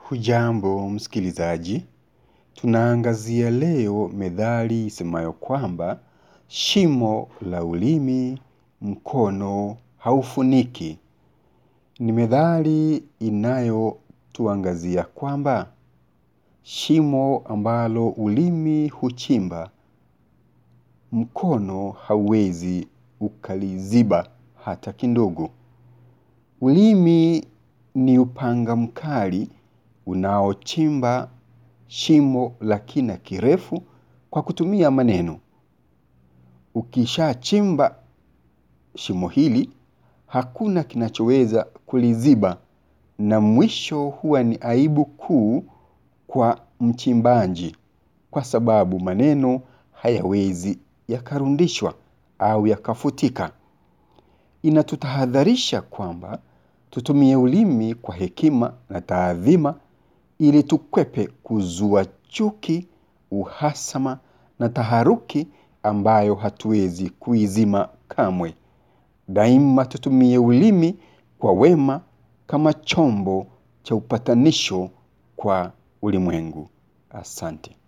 Hujambo msikilizaji, tunaangazia leo methali isemayo kwamba shimo la ulimi mkono haufuniki. Ni methali inayotuangazia kwamba shimo ambalo ulimi huchimba mkono hauwezi ukaliziba hata kidogo. Ulimi ni upanga mkali unaochimba shimo la kina kirefu kwa kutumia maneno. Ukishachimba shimo hili, hakuna kinachoweza kuliziba na mwisho huwa ni aibu kuu kwa mchimbaji kwa sababu maneno hayawezi yakarudishwa au yakafutika. Inatutahadharisha kwamba tutumie ulimi kwa hekima na taadhima ili tukwepe kuzua chuki, uhasama na taharuki ambayo hatuwezi kuizima kamwe. Daima tutumie ulimi kwa wema kama chombo cha upatanisho kwa ulimwengu. Asante.